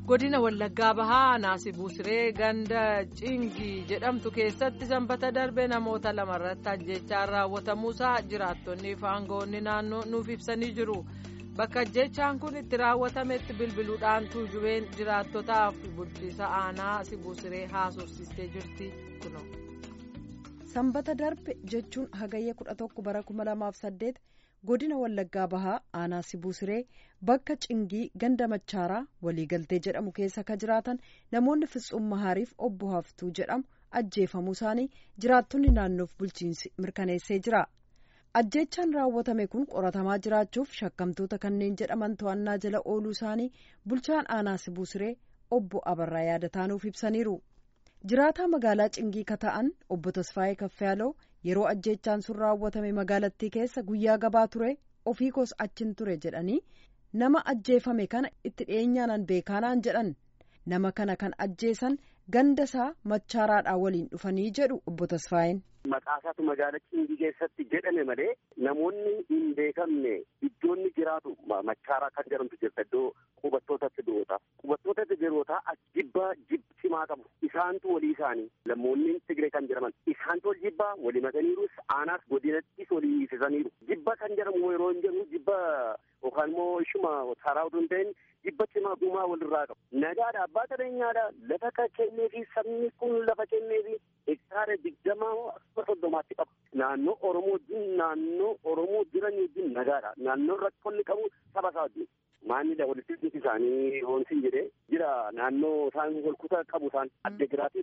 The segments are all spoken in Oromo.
godina wallaggaa bahaa naasibuu siree ganda cingii jedhamtu keessatti sanbata darbe namoota lamarratti ajjechaan raawwatamuusaa jiraattonni fi aangawoonni naannoo nuuf ibsanii jiru bakka ajjechaan kun itti raawwatametti bilbiluudhaan tuujubeen jiraattotaaf bulchiisa aanaa sibuu siree haasofsiistee jirti kuno. sanbata darbe jechuun hagayya 11 bara 2008 godina wallaggaa bahaa aanaa sibuu siree bakka cingii ganda machaaraa waliigaltee jedhamu keessa ka jiraatan namoonni fitsuun mahaariif obbo haftuu jedhamu ajjeefamuu isaanii jiraattonni naannoof bulchiinsi mirkaneessee jira ajjeechaan raawwatame kun qoratamaa jiraachuuf shakkamtoota kanneen jedhaman to'annaa jala ooluu isaanii bulchaan aanaa sibuu siree obbo abarraa yaadataanuuf ibsaniiru. jiraataa magaalaa cingii ka ta'an obbo tasfaayee kaffayaaloo yeroo ajjeechaan sun raawwatame magaalattii keessa guyyaa gabaa ture ofii koos achin ture jedhanii nama ajjeefame kana itti dhiyeenyaan beekaanaan jedhan nama kana kan ajjeesan ganda isaa machaaraadhaa waliin dhufanii jedhu obbo tasfaayeen. Maqaasaatu magaalaa cingii keessatti jedhame malee namoonni hin beekamne iddoonni jiraatu machaaraa kan jedhamtu jirta iddoo qubattootatti du'oota qubattootatti du'oota jibba jibsimaa qabu isaantu walii isaanii lammoonni Tigree kan jedhaman isaantu wal jibbaa walii makaniirus aanaas godinattis walii hiisisaniiru jibba kan jedhamu yeroo hin jedhu jibba yookaan immoo ishuma taraa utuu hin ta'in jibba cimaa gumaa walirraa qabu nagaadha abbaa qabeenyaadha lafa kan kennee fi sabni kun lafa kennee fi hektaara digdamaa akkuma soddomaatti qabu naannoo oromoo wajjin naannoo oromoo jiran wajjin nagaadha naannoo rakkoonni qabu saba isaa wajjin maannidha walitti dhufti isaanii hoonsiin jedhee jira naannoo isaan walkutaa qabu isaan addegiraatii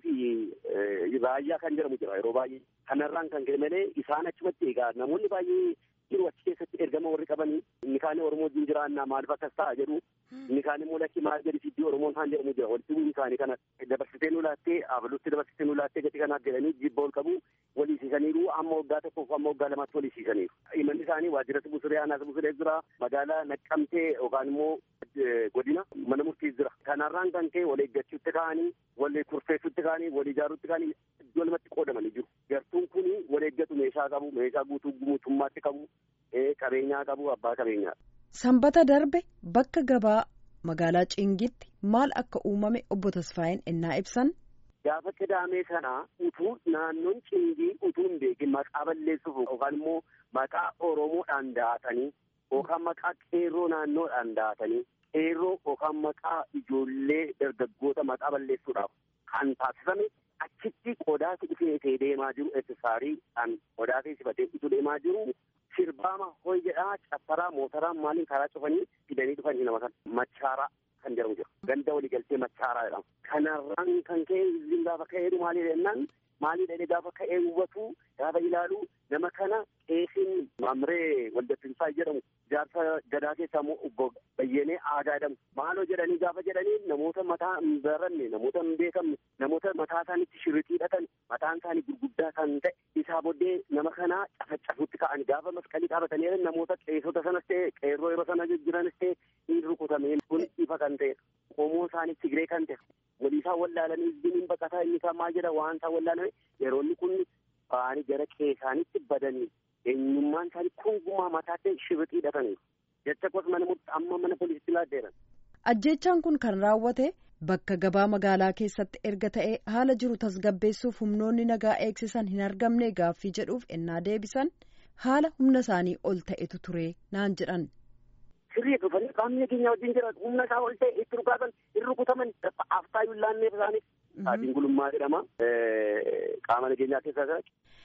fi raayyaa kan jedhamu jira yeroo baay'ee kanarraan kan ka'e malee isaan achumatti egaa namoonni baay'ee jiru achi keessatti ergama warri qabanii inni kaan oromoo wajjin jiraannaa maaliif akkas ta'a jedhu inni kaan immoo lakki maal jedhi siddii oromoon isaan jedhamu jira walitti bu'uun isaanii kana dabarsitee nu laattee abalutti dabarsitee nu laattee gati kanaaf jedhanii jibba ol qabu waliisiisaniiru amma waggaa tokkoof amma waggaa lamaatti waliisiisaniiru imalli isaanii waajjira sibuu siree aanaa sibuu siree jira magaalaa naqqamtee yookaan immoo godina mana murtii jira kanarraan kan ka'e wal eeggachuutti ka'anii wal kurfeessuutti ka'anii wal ijaaruutti ka'anii iddoo lamatti qoodamanii jiru gartuun kun wal eeggatu meeshaa qabu meeshaa guutuu guutummaatti qabu qabeenyaa qabu abbaa qabeenyaa. sanbata darbe bakka gabaa magaalaa cingitti maal akka uumame obbo Tasfaayeen innaa ibsan. Gaafa qidaamee sana utuu naannoon cingii utuu hin beekin maqaa balleessuuf yookaan immoo maqaa Oromoodhaan da'atanii yookaan maqaa qeerroo naannoodhaan da'atanii qeerroo yookaan maqaa ijoollee dargaggoota maqaa balleessuudhaaf kan taasifame achitti qodaati dhufee deemaa jiru eessisaarii qodaatee sifatee utuu deemaa jiru sirbaama hoy jedhaa caffaraa mootaraa maaliin karaa cufanii fidanii dhufanii nama kana machaaraa kan jedhamu jira ganda waliigaltee machaaraa jedhama kanarraan kan ka'e izin gaafa ka'eeru maalii jennaan maalii dhedhe gaafa ka'ee hubatu gaafa ilaalu nama kana qeesiin mamree waldattinsaa jedhamu jaarsa gadaa keessaa immoo obbo Bayyenee aadaa jedhamu maaloo jedhanii gaafa jedhanii namoota mataa hin baranne namoota hin beekamne namoota mataa isaaniitti shirritii hidhatan mataan isaanii gurguddaa kan ta'e isaa booddee nama kana cafacafutti ka'anii gaafa masqalii qabatanii namoota qeessota sanas ta'e qeerroo yeroo sana jiranis ta'e hin rukutameen kun ifa kan ta'e qomoo isaanii Tigree kan ta'e waliisaa wallaalanii izbiniin baqataa inni isaa maal jedha waan isaa wallaalame yeroonni kun ba'anii gara qeessaanitti badanii eenyummaan isaanii kungumaa mataatti shirritii hidhataniiru. jecha kos mana amma mana poolisitti laaddeeran. Ajjeechaan kun kan raawwate bakka gabaa magaalaa keessatti erga ta'e haala jiru tasgabbeessuuf humnoonni nagaa eegsisan hin argamne gaaffii jedhuuf ennaa deebisan haala humna isaanii ol ta'etu ture naan jedhan. Sirrii dhufanii qaamni nageenya wajjin jira humna isaa ol ta'e itti dhugaatan hin rukutaman aftaayyuu laanneef isaaniif. Saatiin gulummaa jedhama qaama nageenyaa keessaa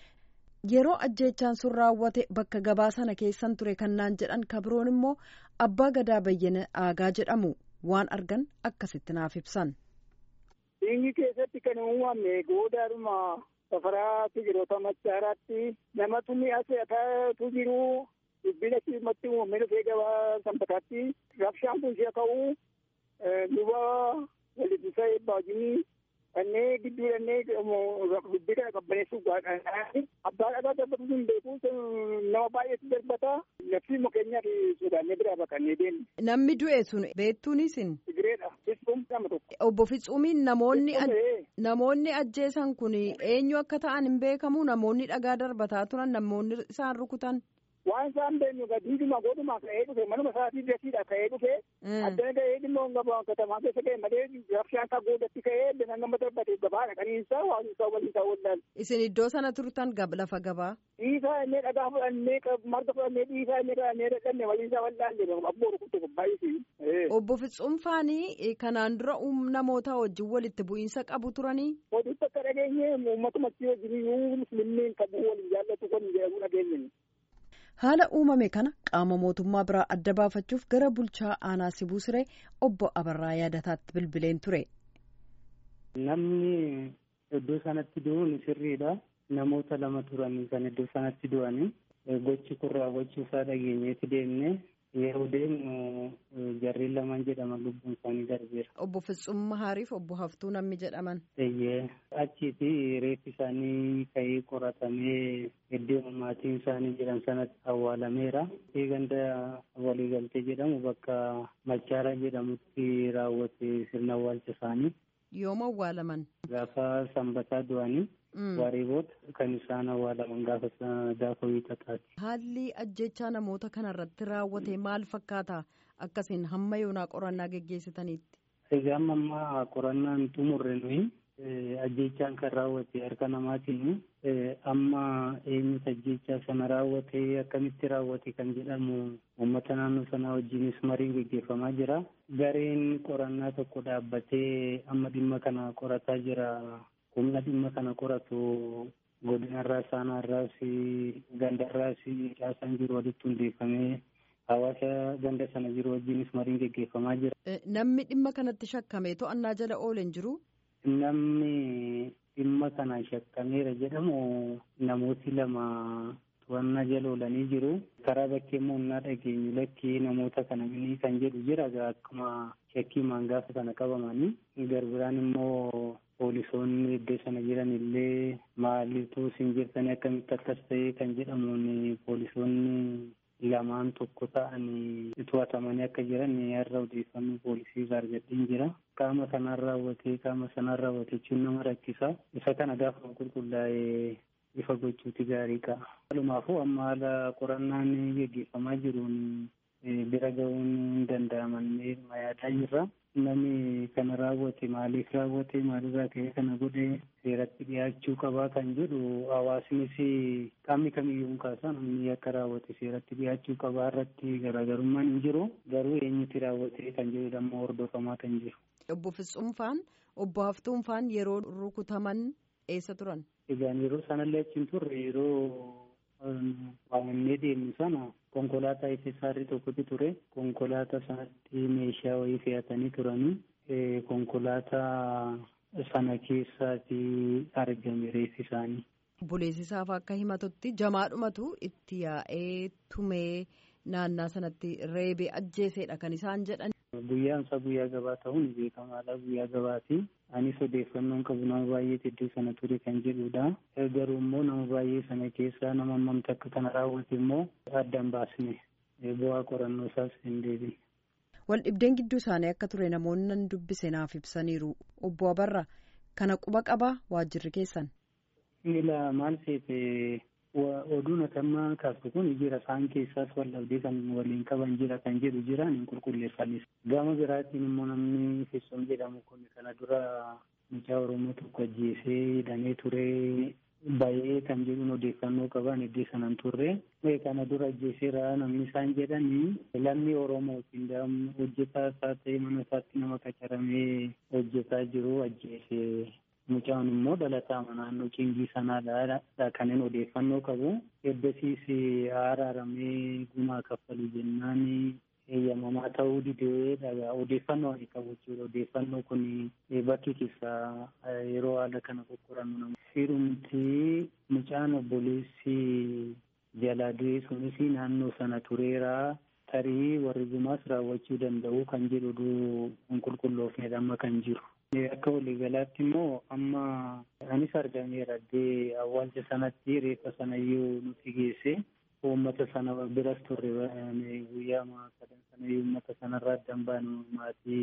yeroo ajjeechaan sun raawwate bakka gabaa sana keessan ture kan naan jedhan kabroon immoo abbaa gadaa bayyana aagaa jedhamu waan argan akkasitti naaf ibsan. Dhiingi keessatti kan uumame goodaadhuma safaraa Tigiroota Machaaraatti namatu mi'a se'ataatu jiru dubbina siimatti uumame dhufee gabaa sanbataatti rabshaan kun si'a ka'u luba walitti baajinii kannee gidduu dhannee dubbii kana qabbaneessuuf gaadhaan abbaa dhagaa darbatu hin beeku nama baay'eetu darbata nafsi mukeenyaa fi sodaannee biraa baqannee deemne. Namni du'e sun beektuunis hin. Tigireedha. Fitsuum nama tokko. Obbo Fitsuumiin namoonni namoonni ajjeesan kun eenyu akka ta'an hin beekamu namoonni dhagaa darbataa turan namoonni isaan rukutan. waan isaan beenyu gadiiduma godhuma ka'ee dhufe manuma isaatii gasiidha ka'ee dhufe addana ga'ee dhimma gabaa katamaa keessa ga'e malee rabshaan kan boodatti ka'ee bina nama dabbate gabaadha kaniinsa waan isaa waliin isaa wallaan. Isin iddoo sana turtan lafa gabaa. Dhiisaa innee dhagaa fudhannee marga fudhannee dhiisaa innee dhahannee dhaqannee waliin isaa wallaan jedhu abboo rukutte baay'isii. Obbo Fitsuunfaanii kanaan dura namoota wajjin walitti bu'iinsa qabu turanii. Walitti akka dhageenye uummatumatti wajjin musliimiin qabu waliin jaallatu kun jedhamu dhageenye. Haala uumame kana qaama mootummaa biraa adda baafachuuf gara bulchaa aanaa Sibuu Siree obbo Abarraa yaadataatti bilbileen ture. Namni iddoo sanatti du'uun sirriidha. Namoota lama turanii kan iddoo sanatti du'anii gochi kurraa gochuusaa dhageenyeeti deemne yeroo deemnu jarreen lamaan jedhaman lubbuun isaanii darbeera. Obbo Fitsuun Mahaariif obbo Haftuu namni jedhaman. Eeyyee achiiti reeffi isaanii ka'ee qoratamee iddoo maatiin isaanii jiran sanatti awwaalameera. Ganda waliigaltee jedhamu bakka Machaara jedhamutti raawwate sirna awwaalcha isaanii. Yooma awwaalaman. Gaafa sanbataa du'anii. Waaree booda kan isaan awwaalaman gaafa gaafa wiixataati. Haalli ajjechaa namoota kanarratti raawwate maal fakkaata akkasiin hamma yoonaa qorannaa geggeessitaniitti? Egaa amma ammaa qorannaan xumurre nuyi ajjechaan kan raawwate harka namaatiin amma eenyutu ajjechaa sana raawwate akkamitti raawwate kan jedhamu uummata naannoo sanaa wajjinis mariin geggeeffamaa jira. Gareen qorannaa tokko dhaabbatee amma dhimma kana qorataa jira. humna dhimma kana qoratu godinarraa saanaarraas gandarraas caasaan jiru walitti hundeeffamee hawaasa ganda sana jiru wajjinis mariin geggeeffamaa jira. Namni dhimma kanatti shakkamee to'annaa jala oolen jiru? Namni dhimma kana shakkameera jedhamu namooti lama to'annaa jala oolanii jiru. Karaa bakkee moonnaa dhageenyu lakkii namoota kana minii kan jedhu jira akkuma shakkii gaafa sana qabamanii garbiraan immoo poolisoonni iddoo sana jiran illee maalitu isin jirtanii akkamitti akkas ta'e kan jedhamuun poolisoonni lamaan tokko ta'anii to'atamanii akka jiran har'a odeeffannoo poolisii irraa argadheen jira. Qaama sanaan raawwatee qaama sanaan raawwate jechuun nama rakkisa. Isa kana gaafa qulqullaa'ee ifa gochuuti gaarii qaba. Walumaafuu amma haala qorannaan geggeeffamaa jiruun bira ga'uun hin danda'amannee yaadaa jirra. Namni kana raawwate maaliif raawwate maalirraa ka'ee kana godhe seeratti dhiyaachuu qabaa kan jedhu hawaasnis qaamni kamiyyuu kaasaa namni akka raawwate seeratti dhiyaachuu qabaa irratti garaagarummaan hin jiru garuu eenyuti raawwate kan jedhu ammoo hordofamaa kan jiru. Obbo Fitsuunfaan obbo Haftuunfaan yeroo rukutaman eessa turan? Egaan yeroo sanallee achi hin turre yeroo waamamnee deemnu sana konkolaataa ifeessaarri tokkotu ture konkolaataa sanatti meeshaa wayii fe'atanii turanii konkolaataa sana keessaati argame reeffi isaanii. Buleessisaaf akka himatutti jamaadhumatu itti yaa'ee tumee naannaa sanatti reebee ajjeeseedha kan isaan jedhan. Guyyaan isaa guyyaa gabaa ta'uun beekamaadha guyyaa gabaati. Anis odeeffannoon qabu nama baay'ee iddoo sana ture kan jedhudha. Garuu immoo nama baay'ee sana keessaa nama ammamti akka kana raawwate immoo addaan baasne bu'aa qorannoo isaas hin deebine. Wal dhibdeen gidduu isaanii akka ture namoonni nan dubbise naaf ibsaniiru. Obbo Abarra kana quba qabaa waajjirri keessan. Ila maal seete oduun atammaa kaastu kun jira isaan keessaas wal dhabdee kan waliin qaban jira kan jedhu jiraan hin qulqulleeffannis. Gama biraatiin immoo namni Fitsuun jedhamu kun kana dura mucaa Oromoo tokko ajjeesee hidhamee ture baay'ee kan jedhuun odeeffannoo qaban iddoo sanan turre. Kana dura ajjeeseera namni isaan jedhanii lammii Oromootiin hojjetaa isaa ta'e mana isaatti nama qacaramee hojjetaa jiru ajjeesee mucaan immoo dhalataa naannoo cingii sanaadha kanneen odeeffannoo qabu eddasiis araaramee gumaa kaffalu jennaan eeyyamamaa ta'uu didee dhagaa odeeffannoo ani qabu jechuudha odeeffannoo kun bakki keessa yeroo haala kana qoqqorannu nama firumti mucaan obboleessi jalaa du'e sunis naannoo sana tureera tarii warri gumaas raawwachuu danda'u kan jedhu hin qulqulloofnedha amma kan jiru. Akka waliigalaatti immoo amma anis argameera addee awwaalcha sanatti reeffa sanayyuu nuti geesse uummata sana biras turre guyyaa sadan sanayyuu uummata sanarraa addan baanu maatii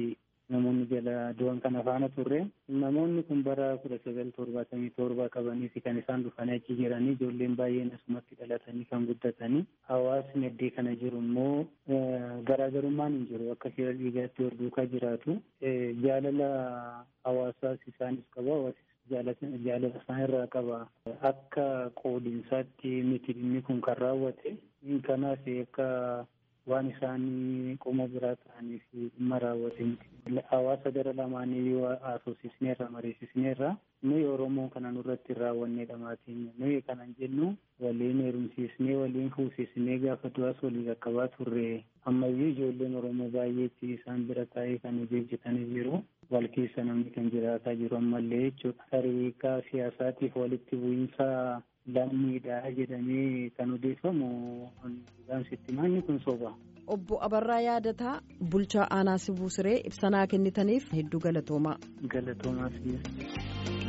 namoonni jala du'an kana faana turre namoonni kun bara kudha sagal torbaatamii torba qabanii fi kan isaan dhufanii achi jiranii ijoolleen baay'een asumatti dhalatanii kan guddatanii hawaasni addee kana jiru immoo garaagarummaan hin jiru akka seera dhiigaatti wal duukaa jiraatu jaalala hawaasaas isaanis qabu hawaasi jaalala isaan irraa qaba akka qoodinsaatti miti inni kun kan raawwate kanaaf akka waan isaanii qoma biraa ta'anii fi dhimma raawwate miti hawaasa gara lamaanii yoo haasofsiisneerra mariisisneerra nuyi oromoo kana nurratti hin raawwanneedha maatiin nuyi kanan jennu waliin heerumsiisnee waliin fuusisnee gaafa du'aas walii qaqqabaa turre ammayyuu ijoolleen oromoo baay'eetti isaan bira taa'ee kan hojii hojjetanii jiru wal keessa namni kan jiraataa jiru ammallee jechuudha tariikaa siyaasaatiif walitti bu'iinsa lammiidha jedhamee kan odeeffamu sitti manni kun soba. Obbo Abarraa Yaadataa bulchaa aanaa Sibuu Siree ibsanaa kennitaniif hedduu galatoomaa. Galatoomaa